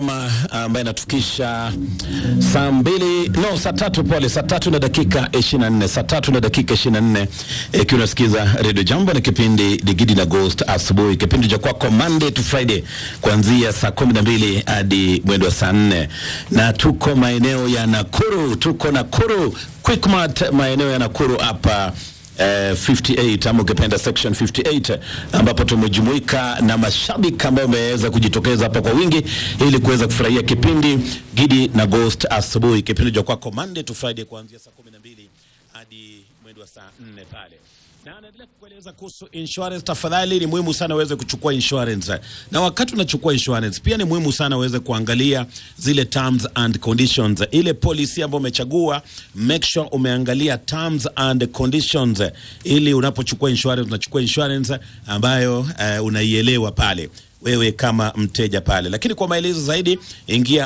njema ambaye inatukisha saa mbili no saa tatu pole, saa tatu na dakika 24, saa tatu na dakika 24, ikiwa unasikiza Radio Jambo na kipindi Digidi na Ghost asubuhi, kipindi cha kwako Monday to Friday kuanzia saa kumi na mbili hadi mwendo wa saa nne na tuko maeneo ya Nakuru, tuko Nakuru Quickmart, maeneo ya Nakuru hapa eh, 58 ama ukipenda section 58 ambapo tumejumuika na mashabiki ambao wameweza kujitokeza hapa kwa wingi ili kuweza kufurahia kipindi Gidi na Ghost asubuhi, kipindi cha kwako Monday to Friday kuanzia saa 12 hadi mwendo wa saa 4 pale na anaendelea kukueleza kuhusu insurance. Tafadhali, ni muhimu sana uweze kuchukua insurance, na wakati unachukua insurance pia ni muhimu sana uweze kuangalia zile terms and conditions, ile policy ambayo umechagua. Make sure umeangalia terms and conditions, ili unapochukua insurance unachukua insurance ambayo uh, unaielewa pale wewe kama mteja pale. Lakini kwa maelezo zaidi ingia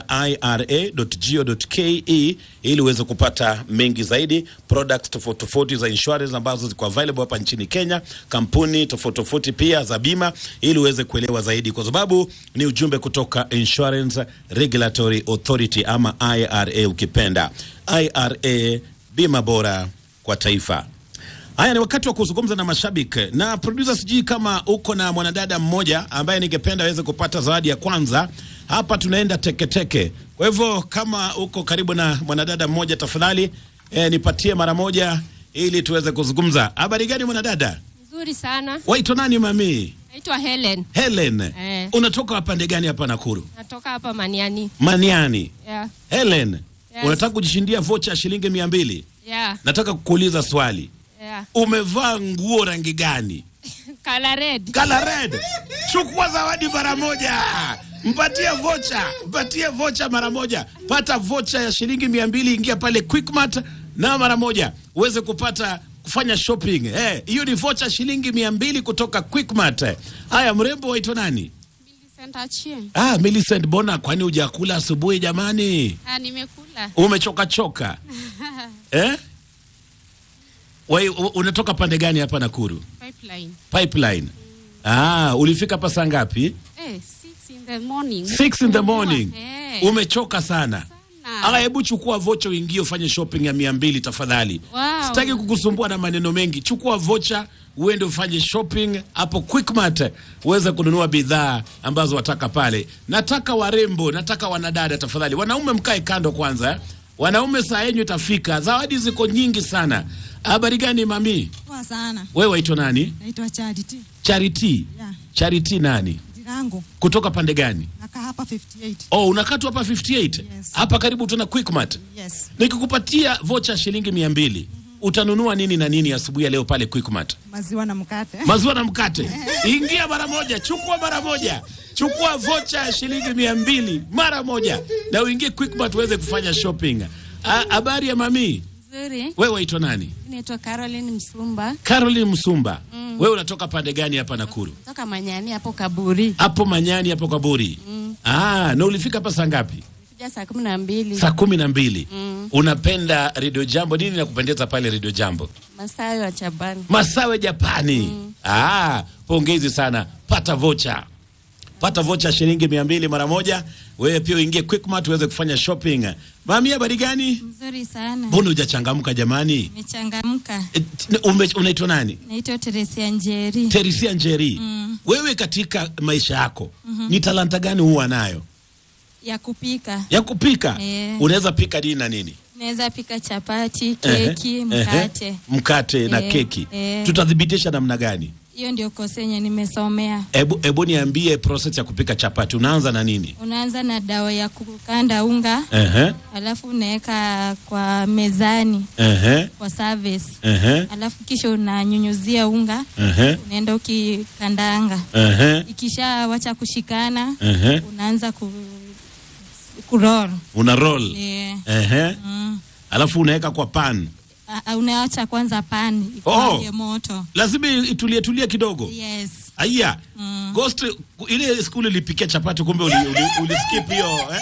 ira.go.ke ili uweze kupata mengi zaidi, products tofauti tofauti za insurance ambazo ziko available hapa nchini Kenya, kampuni tofauti tofauti pia za bima, ili uweze kuelewa zaidi, kwa sababu ni ujumbe kutoka Insurance Regulatory Authority ama IRA ukipenda. IRA, bima bora kwa taifa. Haya, ni wakati wa kuzungumza na mashabiki na producer. Sijui kama uko na mwanadada mmoja ambaye ningependa aweze kupata zawadi ya kwanza. Hapa tunaenda teketeke teke. Kwa hivyo kama uko karibu na mwanadada mmoja, tafadhali eh, nipatie mara moja ili tuweze kuzungumza. Habari gani mwanadada? Nzuri sana. Waitwa nani mami? Naitwa Helen. Helen. Eh. Unatoka pande gani hapa Nakuru? Natoka hapa Maniani. Maniani. Yeah. Helen, Yes. unataka kujishindia vocha ya shilingi mia mbili. Yeah. Nataka kukuuliza swali. Yeah. Umevaa nguo rangi gani? Color red. Kala red. Chukua zawadi mara moja. Mpatie vocha, mpatie vocha mara moja. Pata vocha ya shilingi mia mbili, ingia pale Quickmart na mara moja uweze kupata kufanya shopping. Eh, hiyo ni vocha shilingi mia mbili kutoka Quickmart. Haya, mrembo waitwa nani? Ah, Millicent Bona, kwani hujakula asubuhi jamani? Ah, nimekula. Umechoka choka. eh? Wewe u- unatoka pande gani hapa Nakuru? Pipeline. Pipeline. Ah, ulifika hapa saa ngapi? Eh, six in the morning. Six in the morning. Eh. Umechoka sana. Sana. Aya, hebu chukua vocha uingie ufanye shopping ya mia mbili tafadhali. Wow. Sitaki kukusumbua na maneno mengi. Chukua vocha uende ufanye shopping hapo Quickmart uweze kununua bidhaa ambazo wataka pale. Nataka warembo, nataka wanadada tafadhali. Wanaume mkae kando kwanza. eh. Wanaume saa yenyu itafika. Zawadi ziko nyingi sana. Habari gani mami? Poa sana. Wewe waitwa nani? Naitwa Charity. Charity. Yeah. Charity nani? Jina langu Kutoka pande gani? nakaa hapa 58. Oh, unakaa tu hapa 58? Yes. Hapa karibu tuna Quickmart. Yes. Nikikupatia vocha shilingi mia mbili utanunua nini na nini asubuhi ya leo pale Quickmart? Maziwa na mkate. Maziwa na mkate. Ingia mara moja, chukua mara moja, chukua vocha ya shilingi mia mbili mara moja na uingie Quickmart uweze kufanya shopping. Ah, Habari ya mami, Nzuri. wewe waitwa nani? Naitwa Caroline Msumba. Caroline Msumba. Wewe unatoka pande gani hapa Nakuru? Toka Manyani hapo Kaburi. Hapo Manyani hapo Kaburi. Ah, na ulifika hapa saa ngapi? Kuja saa kumi na mbili. Saa kumi na mbili. Unapenda Radio Jambo, nini nakupendeza pale Radio Jambo? Masayo ya Chabani. Masawe Japani. Ah, pongezi sana. Pata vocha, pata vocha shilingi mia mbili mara moja. Wewe pia uingie Quickmart uweze kufanya shopping. Mami, habari gani? Nzuri sana. Mbona hujachangamka jamani? Nimechangamka. E, t- ume- Unaitwa nani? Naitwa Teresia Njeri. Terisia Njeri. Wewe katika maisha yako ni talanta gani huwa nayo ya kupika. ya kupika? Eh. Unaweza pika nini na nini? Naweza pika chapati, Ehe, keki, ehe. mkate. mkate na Eh, keki. eh. Tutathibitisha namna gani? Hiyo ndio kosi yenye nimesomea. Ebu, ebu niambie process ya kupika chapati. Unaanza na nini? Unaanza na dawa ya kukanda unga, Ehe, alafu unaweka kwa mezani ehe, kwa service. ehe, Alafu kisha unanyunyuzia unga, ehe, unaenda ukikandanga. ehe, Ikisha wacha kushikana, ehe. unaanza ku kuroll. Una roll. Yeah. Ehe. Mm. Alafu unaweka kwa pan. A- a- Unaacha kwanza pani Oh. ikulie moto. Lazima itulie tulie kidogo. Yes. Aya. Ghost ile skuli ilipikia chapati kumbe uli, uli, uliskip hiyo eh?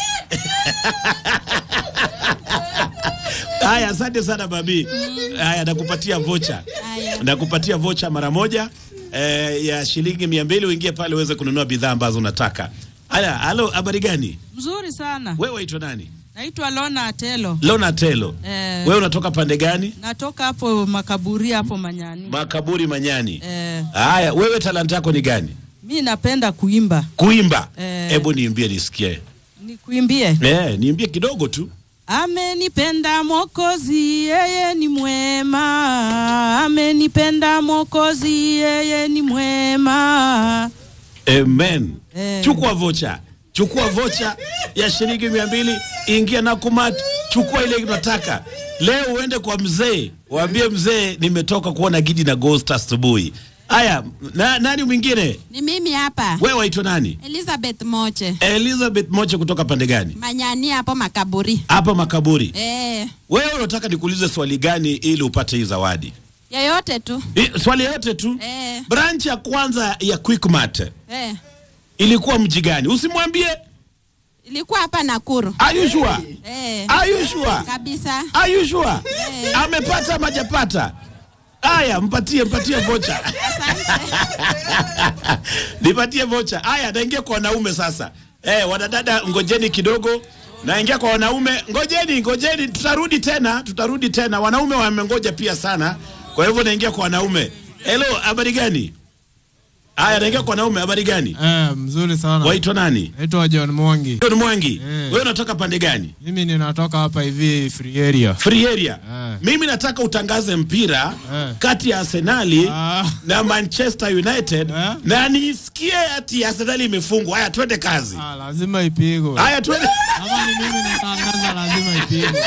Haya, asante sana babi. Haya, nakupatia vocha, Haya. nakupatia vocha mara moja eh, ya shilingi mia mbili uingie pale uweze kununua bidhaa ambazo unataka. Aya, halo, habari gani? Mzuri sana. Wewe waitwa nani? Naitwa Lona Atelo. Lona Telo. Eh, Wewe unatoka pande gani? natoka hapo makaburi hapo Manyani. Makaburi Manyani. Eh, Haya, wewe talanta yako ni gani? mi napenda kuimba. Kuimba. Eh. Hebu niimbie nisikie. Nikuimbie. Eh, niimbie kidogo tu. Amenipenda Mwokozi, yeye ni mwema. Amenipenda Mwokozi, yeye ni mwema. Amen. Eh. Chukua vocha, chukua vocha ya shilingi mia mbili, ingia na kumat, chukua ile unataka leo. Uende kwa mzee, waambie mzee, nimetoka kuona Gidi na Ghost asubuhi. Haya, na, nani mwingine? Ni mimi hapa. Wewe waitwa nani? Elizabeth Moche. Elizabeth Moche kutoka pande gani? Manyani hapo makaburi. Hapa makaburi. Eh, Wewe unataka nikuulize swali gani ili upate hii zawadi? yoyote tu. I, swali yote tu. Eh, Branch ya kwanza ya Quickmart eh. ilikuwa mji gani? Usimwambie. Ilikuwa hapa Nakuru. Are you sure? Eh, Are you sure? kabisa. Are you sure? Eh. Amepata majapata. Aya, mpatie mpatie vocha. Nipatie vocha. Aya, naingia kwa wanaume sasa. Eh, wanadada ngojeni kidogo. Naingia kwa wanaume. Ngojeni, ngojeni, tutarudi tena, tutarudi tena. Wanaume wamengoja pia sana. Kwa hivyo naingia kwa wanaume. Hello, habari gani? Aya, naingia kwa wanaume, habari gani? Eh, mzuri sana. Waitwa nani? Naitwa John Mwangi. John Mwangi. Eh. Wewe unatoka pande gani? Mimi ninatoka hapa hivi free area. Free area. Eh. Mimi nataka utangaze mpira Eh. kati ya Arsenali Ah. na Manchester United Eh. na nisikie ati Arsenali imefungwa. Haya, twende kazi. Ah, lazima ipigwe. Haya, twende. Kama ni mimi natangaza lazima ipigwe.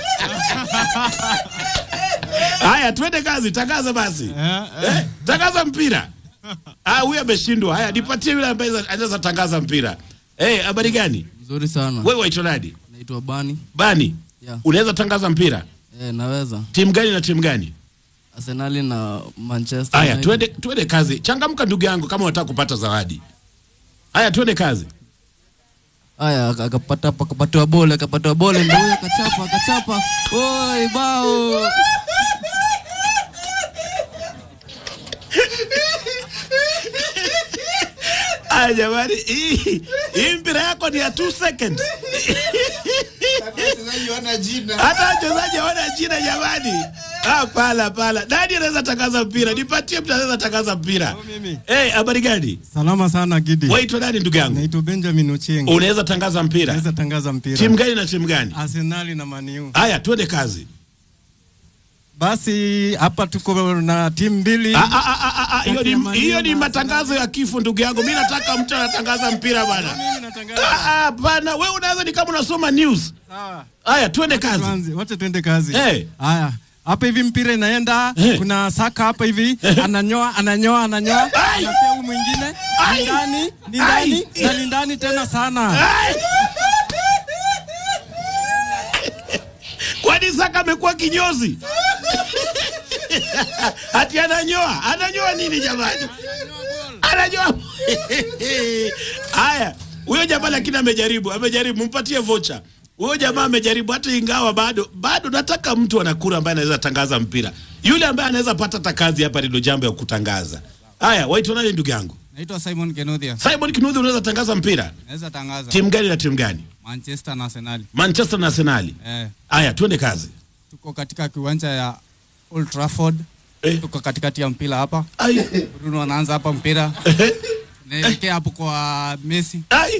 Haya, twende kazi. Tangaza basi. Eh, eh. Eh, tangaza mpira. Ah, huyu ameshindwa. Haya, nipatie yule ambaye anaweza tangaza mpira. Eh, habari gani? Mzuri sana. Wewe waitwa nani? Naitwa Bani. Bani. Yeah. Unaweza tangaza mpira? Eh, naweza. Timu gani na timu gani? Arsenali na Manchester. Haya, United. twende twende kazi. Changamka ndugu yangu kama unataka kupata zawadi. Haya, twende kazi. Haya, aka- akapata akapatiwa bole, akapatiwa bole ndio huyo akachapa, akachapa. Oi, bao. Aya jamani, hii hii mpira yako ni ya 2 seconds. Hata wachezaji hawana jina jamani. Ah, pala pala. Nani anaweza tangaza mpira? Nipatie mtu anaweza tangaza mpira. mimi. Eh, habari gani? Salama sana Gidi. Waitwa nani ndugu yangu? Naitwa Benjamin Ochieng. Unaweza tangaza mpira? Naweza tangaza mpira. Timu gani na timu gani? Arsenali na Man U. Haya, twende kazi. Basi hapa tuko na timu mbili. Ah, ah, ah, ah, ah, hiyo Kati ya ni Man U hiyo ni na matangazo ya kifo ndugu yangu. Mimi nataka mtu anatangaza mpira bana. Mimi natangaza. Ah, ah, bana, wewe unaweza ni kama unasoma news. Sawa. Haya, twende kazi. Tuanze, wacha twende kazi. Eh. Haya. Hapa hivi mpira inaenda, Eh. kuna saka hapa hivi, ananyoa, ananyoa, ananyoa, Ai. anapea huyu mwingine, Ai. ni ndani, ni Ai. ndani, na ni ndani tena sana. Ai! Kwani Saka amekuwa kinyozi? Ati ananyoa, ananyoa nini jamani? Ananyoa. Haya, huyo jamaa lakini amejaribu, amejaribu, mpatie vocha. Huyo jamaa amejaribu hata ingawa bado bado nataka mtu anakura ambaye anaweza tangaza mpira. Yule ambaye anaweza pata hata kazi hapa ndio jambo ya kutangaza. Haya, waitwa nani ndugu yangu? Naitwa Simon Kenothia. Simon Kinuthi unaweza tangaza mpira? Naweza tangaza Timu gani na timu gani? Manchester na Arsenal. Manchester na Arsenali. Eh, Haya, twende kazi. tuko katika kiwanja ya Old Trafford. Eh. Tuko katikati ya mpira hapa. Ai. Bruno anaanza hapa mpira. Naelekea hapo kwa Messi. Ai.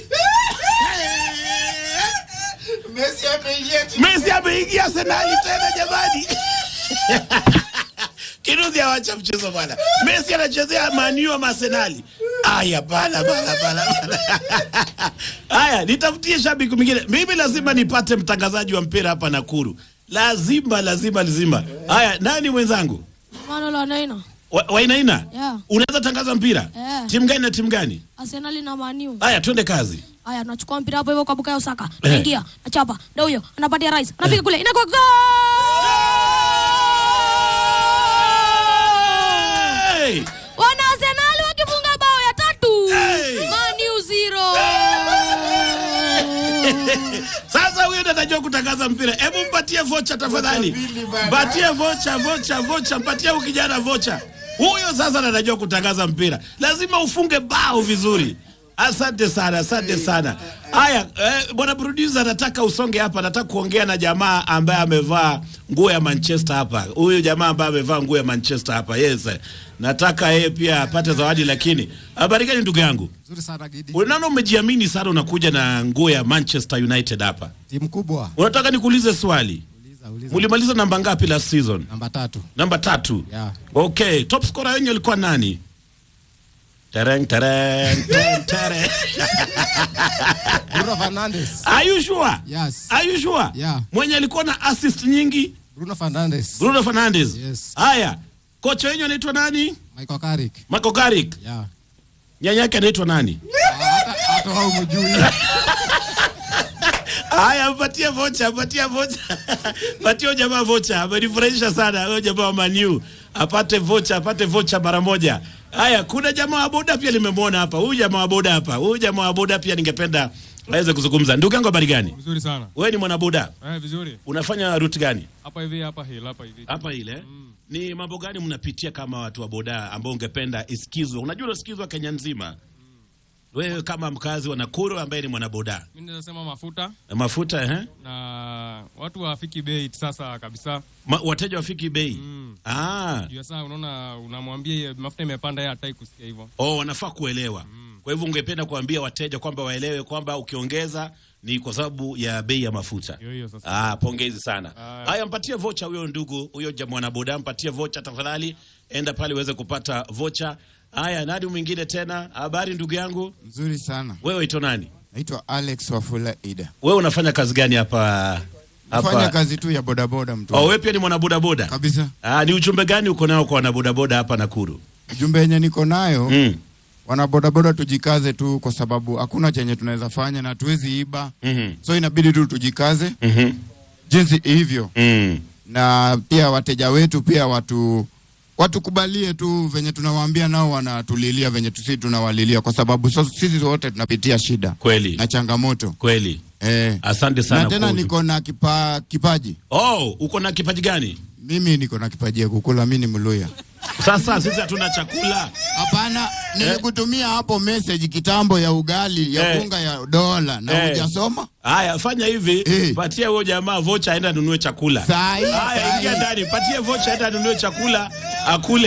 Messi ameingia Arsenali tena jamani. Kinuthi awacha mchezo bwana. Messi anachezea Man U ama Arsenali. Aya bala bala bala. bala. Haya, nitafutie shabiki mwingine. Mimi lazima nipate mtangazaji wa mpira hapa Nakuru. Lazima lazima lazima. Haya, nani mwenzangu? Manuel Wanaina, Wa- Wainaina? Yeah. Unaweza tangaza mpira? Yeah. Timu gani na timu gani? Arsenali na Maniu. Haya, twende kazi. Haya, tunachukua mpira hapo hivyo kwa Bukayo Saka. Eh. Naingia, nachapa. Ndio huyo, anapatia Rice. Anapiga kule. Inakuwa goal! Hey! Wana Arsenali wakifunga bao ya tatu. Hey! Maniu zero. Sasa huyo ndo anajua kutangaza mpira. Hebu mpatie vocha tafadhali. Mpatie vocha, vocha, vocha, mpatie huyu kijana vocha. Huyo sasa ndo anajua kutangaza mpira. Lazima ufunge bao vizuri. Asante sana, asante sana. Haya, eh, bwana producer, nataka usonge hapa, nataka kuongea na jamaa ambaye amevaa nguo ya Manchester hapa. Huyu jamaa ambaye amevaa nguo ya Manchester hapa, yes. Nataka yeye pia apate zawadi, lakini habari gani ndugu yangu? Nzuri sana Gidi. Unaona umejiamini sana, unakuja na nguo ya Manchester United hapa. Timu kubwa. Unataka nikuulize swali, Uliza, uliza. mulimaliza namba ngapi last season? Namba tatu. Namba tatu. Yeah. Okay, top scorer wenyu alikuwa nani? Tereng tereng tereng tereng. Bruno Fernandes. Are you sure? Yes. Are you sure? Yeah. Mwenye alikuwa na assist nyingi Bruno Fernandes. Bruno Fernandes. Yes. Haya, kocha wenyu anaitwa nani? Michael Carrick. Marco Carrick. Yeah. Nyanya yake anaitwa nani? Hata hata wao mjui. Haya, mpatie vocha, mpatie vocha. Patie huyo jamaa vocha. Amenifurahisha sana huyo jamaa wa Manu. Apate vocha, apate vocha mara moja. Haya, kuna jamaa wa boda pia nimemwona hapa. Huyu jamaa wa boda hapa. Huyu jamaa wa boda pia ningependa aweze kuzungumza. Ndugu yangu habari gani? Vizuri sana. Wewe ni mwanaboda. Eh, vizuri. Unafanya route gani? Hapa hivi hapa hili hapa hivi. Hapa ile. Ni mambo gani mnapitia kama watu wa boda ambao ungependa isikizwe? Unajua unasikizwa Kenya nzima. Wewe kama mkazi wa Nakuru ambaye ni mwanaboda. Mimi naweza sema mafuta Mafuta eh? na watu hawafiki bei sasa kabisa. Ma, wateja wafiki bei. Mm. Ah. Juu sasa unaona unamwambia yeye mafuta imepanda yeye hataki kusikia hivyo. Oh, wanafaa kuelewa. Kwa hivyo ungependa kuambia wateja kwamba waelewe kwamba ukiongeza ni kwa sababu ya bei ya mafuta. Hiyo hiyo sasa. Ah, pongezi sana. Ah. Haya, mpatie vocha huyo ndugu huyo ja mwanaboda, mpatie vocha tafadhali, enda pale uweze kupata vocha. Haya, nani mwingine tena? Habari ndugu yangu, Nzuri sana. wewe ito nani? Naitwa Alex Wafula Ida. Wewe unafanya kazi gani hapa Nafanya hapa? kazi tu ya bodaboda mtu. Oh, wewe pia ni mwanabodaboda? Kabisa. Ah, ni ujumbe gani uko nao kwa wanabodaboda hapa Nakuru? Ujumbe yenye niko nayo Mm. wana bodaboda tujikaze tu, kwa sababu hakuna chenye tunaweza fanya na tuwezi iba, Mhm. so inabidi tu tujikaze Mhm. jinsi hivyo, Mm. na pia wateja wetu pia watu watukubalie tu venye tunawaambia, nao wanatulilia venye tusi tunawalilia, kwa sababu so, sisi wote tunapitia shida Kweli. na changamoto Kweli. eh. Asante sana. Na tena kwa- niko na kipa, kipaji Oh, uko na kipaji gani? mimi niko na kipaji ya kukula, mi ni Mluya. Sasa sisi hatuna chakula. Hapana, nilikutumia hapo message kitambo ya ugali ya Eh. unga ya dola na Eh. hujasoma. Haya, fanya hivi, Eh. patia huyo jamaa vocha aenda anunue chakula. Sahi, Haya, sahi. ingia ndani, patie vocha aenda anunue chakula akule.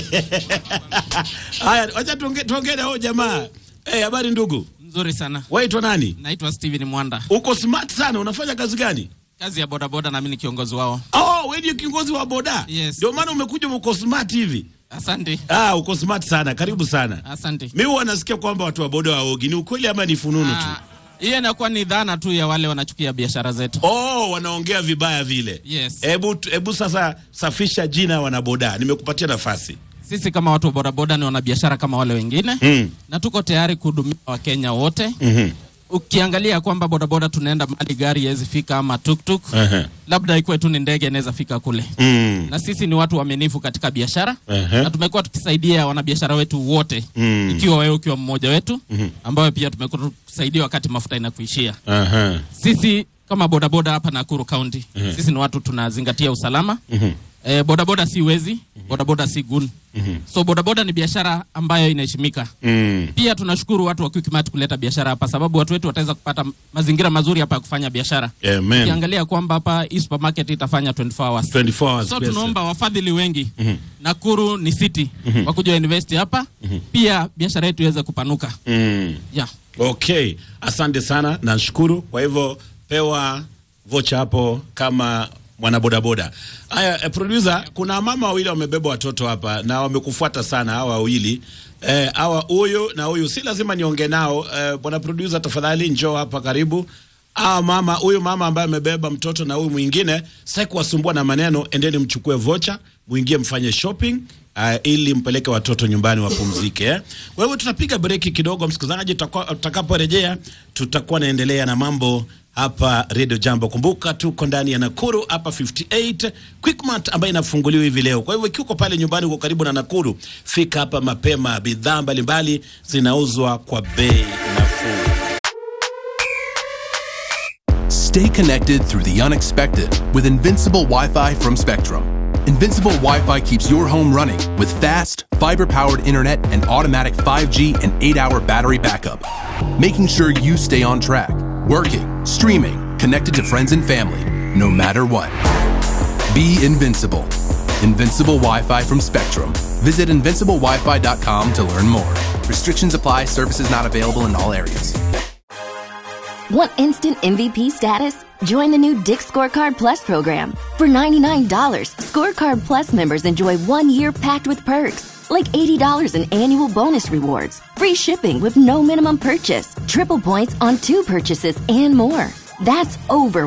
Haya, wacha tuongee tuongee na huyo jamaa. Eh, habari ndugu. Nzuri sana. Waitwa nani? Naitwa Steven Mwanda. Uko smart sana, unafanya kazi gani? Kazi ya bodaboda na mimi ni kiongozi wao. Oh, wewe ndio kiongozi wa boda? Yes. Ndio maana umekuja uko smart hivi. Asante. Ah, uko smart sana. Karibu sana. Asante. Mimi huwa nasikia kwamba watu wa boda waogi. Ni ukweli ama ni fununu tu? Ah, Hiyo inakuwa ni dhana tu ya wale wanachukia biashara zetu. Oh, wanaongea vibaya vile. Yes. Hebu hebu sasa safisha jina wanaboda. Nimekupatia nafasi. Sisi kama watu wa bodaboda ni wanabiashara kama wale wengine Mm. na tuko tayari kuhudumia Wakenya wote. Mhm. Ukiangalia kwamba bodaboda tunaenda mahali gari haiwezi fika ama tuktuk, Aha. labda ikuwe tu ni ndege inaweza fika kule. Mm. Na sisi ni watu waaminifu katika biashara Aha. na tumekuwa tukisaidia wanabiashara wetu wote Mm. ikiwa wewe ukiwa mmoja wetu Mhm. ambayo pia tumekuwa tukisaidia wakati mafuta inakuishia. Aha. Sisi kama bodaboda hapa Nakuru County Mhm. sisi ni watu tunazingatia usalama. Mhm. E, bodaboda si wezi, bodaboda si gun. Mhm. So bodaboda ni biashara ambayo inaheshimika. Mm. Pia tunashukuru watu wa Quickmart kuleta biashara hapa, sababu watu wetu wataweza kupata mazingira mazuri hapa ya kufanya biashara. Amen. Ukiangalia kwamba hapa hii supermarket itafanya 24 hours. 24 hours. So best. tunaomba wafadhili wengi Mhm. Nakuru ni city Mhm. wakuja invest hapa pia biashara yetu iweze kupanuka. Mm. Yeah. Okay, asante sana, nashukuru. Kwa hivyo pewa vocha hapo kama mwanabodaboda. Haya, eh, producer, kuna mama wawili wamebeba watoto hapa na wamekufuata sana hawa wawili eh, hawa huyu na huyu, si lazima niongee nao eh, bwana producer, tafadhali njoo hapa karibu. Ah, mama huyu mama ambaye amebeba mtoto na huyu mwingine, sitaki kuwasumbua na maneno, endeni mchukue vocha, muingie mfanye shopping uh, ili mpeleke watoto nyumbani wapumzike. Eh. Kwa hivyo tutapiga breki kidogo, msikilizaji, tutakuwa- tutakaporejea tutakuwa naendelea na mambo hapa Radio Jambo. Kumbuka tuko ndani ya Nakuru hapa 58 Quickmart ambayo inafunguliwa hivi leo. Kwa hivyo ikiwa uko pale nyumbani, uko karibu na Nakuru, fika hapa mapema. Bidhaa mbalimbali zinauzwa kwa bei nafuu. Stay connected through the unexpected with invincible Wi Fi from Spectrum. Invincible Wi Fi keeps your home running with fast, fiber powered internet and automatic 5G and 8 hour battery backup, making sure you stay on track, working, streaming, connected to friends and family, no matter what. Be invincible. Invincible Wi Fi from Spectrum. Visit invinciblewifi.com to learn more. Restrictions apply, services not available in all areas. Want instant MVP status? Join the new Dick Scorecard Plus program. For $99, Scorecard Plus members enjoy one year packed with perks, like $80 in annual bonus rewards, free shipping with no minimum purchase, triple points on two purchases, and more. That's over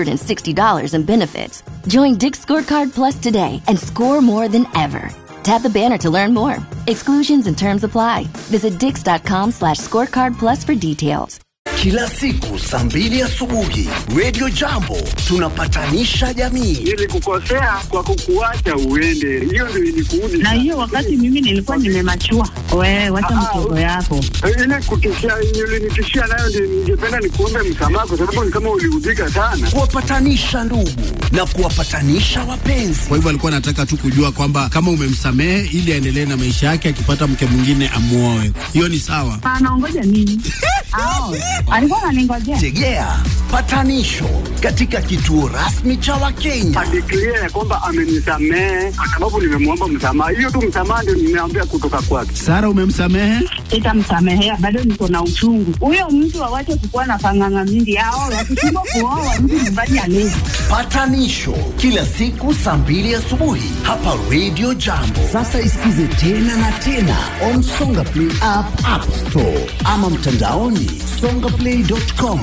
$160 in benefits. Join Dick Scorecard Plus today and score more than ever. Tap the banner to learn more. Exclusions and terms apply. Visit dix.com slash scorecard plus for details. Kila siku saa mbili asubuhi Radio Jambo tunapatanisha jamii. Nilikukosea kwa kukuacha uende, hiyo ndio ilikuudi. na hiyo wakati mimi nilikuwa nimemachua. Wewe wacha mchezo yako. ile kutishia ulinitishia nayo, ndio ningependa nikuombe msamaha, kwa sababu ni kama uliudhika sana. Kuwapatanisha ndugu na kuwapatanisha wapenzi. Kwa hivyo alikuwa anataka tu kujua kwamba kama umemsamehe ili aendelee na maisha yake, akipata mke mwingine amuoe. Hiyo ni sawa. Anaongoja nini? Ao, alikuwa ananingojea. Tegea patanisho katika kituo rasmi cha Wakenya. Adeklia ya kwamba amenisamehe kwa sababu nimemwomba msamaha. Hiyo tu msamaha ndio nimeambia kutoka kwake. Sara, umemsamehe? Sitamsamehea, bado niko na uchungu. Huyo mtu awache kukuwa na panganga mingi. Ao, wakishindwa kuoa mtu nyumbani alezi. Patanisho kila siku saa mbili asubuhi hapa Radio Jambo. Sasa isikize tena na tena on Songa Play app, App Store ama mtandaoni songaplay.com.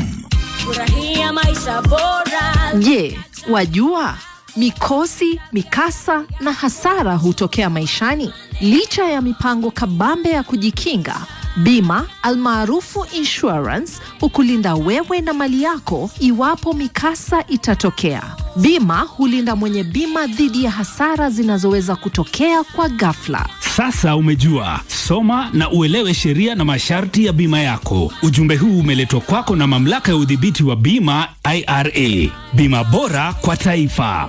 Furahia maisha bora. Je, wajua mikosi, mikasa na hasara hutokea maishani? Licha ya mipango kabambe ya kujikinga, bima almaarufu insurance hukulinda wewe na mali yako iwapo mikasa itatokea. Bima hulinda mwenye bima dhidi ya hasara zinazoweza kutokea kwa ghafla. Sasa umejua, soma na uelewe sheria na masharti ya bima yako. Ujumbe huu umeletwa kwako na mamlaka ya udhibiti wa bima IRA. Bima bora kwa taifa.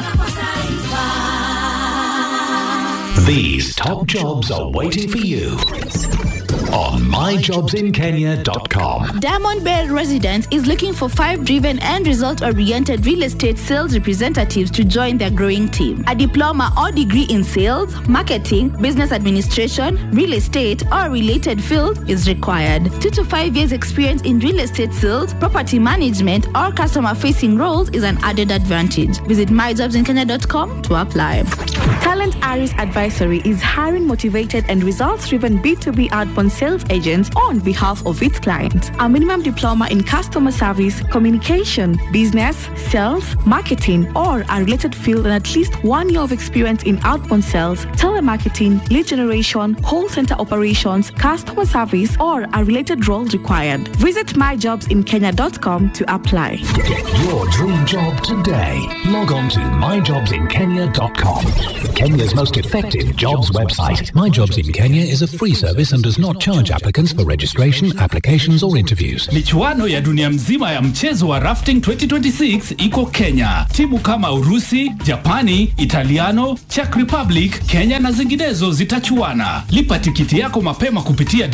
These top jobs are waiting for you on myjobsinkenya.com. Diamond Bell Residence is looking for five driven and result oriented real estate sales representatives to join their growing team. A diploma or degree in sales, marketing, business administration, real estate, or related field is required. Two to five years experience in real estate sales, property management, or customer facing roles is an added advantage. Visit myjobsinkenya.com to apply. Talent Aris Advisory is hiring motivated and results driven B2B outbound sales agents on behalf of its clients. A minimum diploma in customer service, communication, business, sales, marketing, or a related field and at least one year of experience in outbound sales, telemarketing, lead generation, call center operations, customer service, or a related role required. Visit myjobsinkenya.com to apply. Get your dream job today. Log on to myjobsinkenya.com. Kenya's most effective jobs website. My Jobs in Kenya is a free service and does not charge applicants for registration, applications, or interviews. Michuano ya dunia mzima ya mchezo wa rafting 2026 iko Kenya. Timu kama Urusi, Japani, Italiano, Czech Republic, Kenya na zinginezo zitachuana. Lipa tikiti yako mapema kupitia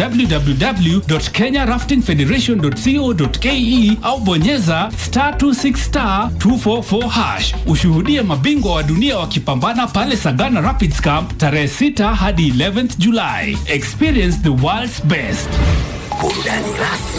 www.kenyaraftingfederation.co.ke au bonyeza star 26 star 244 hash. Ushuhudie mabingwa wa dunia wakipambana pale Sagana Rapids Camp tarehe 6 hadi 11th July. Experience the world's best. Burudani rasmi